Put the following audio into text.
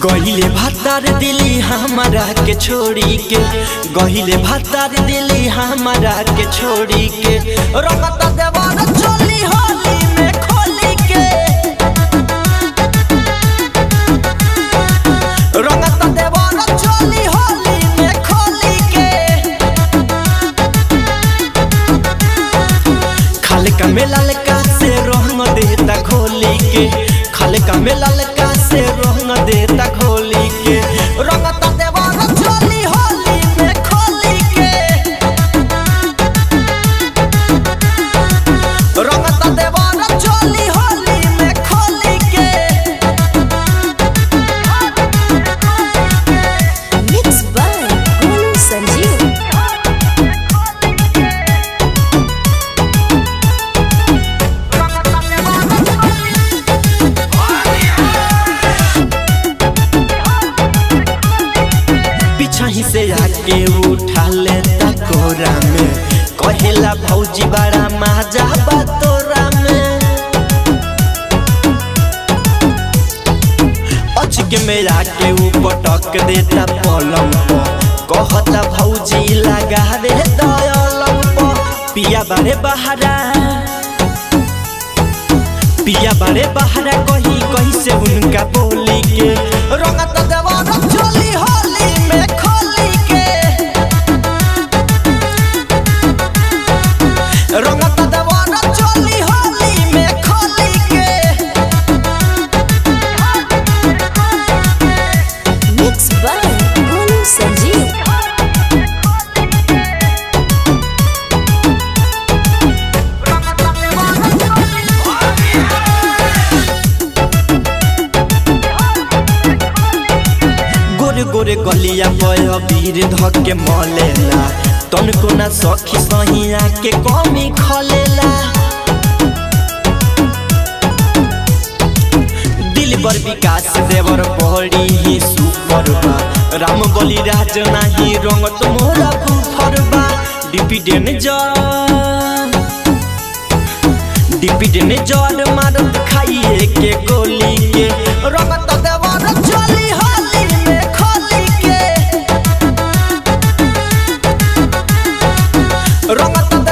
गहिले भातार दिली हमारा के छोड़ी के गहिले भातार दिली हमारा के छोड़ी के रंगत देवर चोली होली में खोली के रंगत देवर चोली होली में खोली के खाले का मेला लका से रंग देता खोली के खाले का मेला लका से रंग देता खोली के रंगता देवर चोली होली में खोली के रंगता देवर चोली होली में खोली के Mixed by Golu Sanjeev. पीछा ही से आके उठा लेता कोरा में कहेला भौजी बड़ा मजा बा तोरा में अचके में आके ऊ पटक देता पलंग पर कहता भौजी लगा दे दयलंग पर पिया बारे बहारा पिया बारे बहारा कही कही से उनका बोली के रंगत देवार चोली होली में खोली के रंगत देवार चोली होली में खोली के Mixed by Golu Sanjeev. गोरे गोरे गलिया पय वीर धके मलेला तनको ना सखी सहिया के कमी खलेला दिल बर विकास देवर बड़ी ही सुपर बा राम बलि राज नाही रंग मोरा कुफर बा डिपिडेन जा डिपिडेन जल मारत खाइए के गोली के रंगत देवर चली होली में खोली के रंगत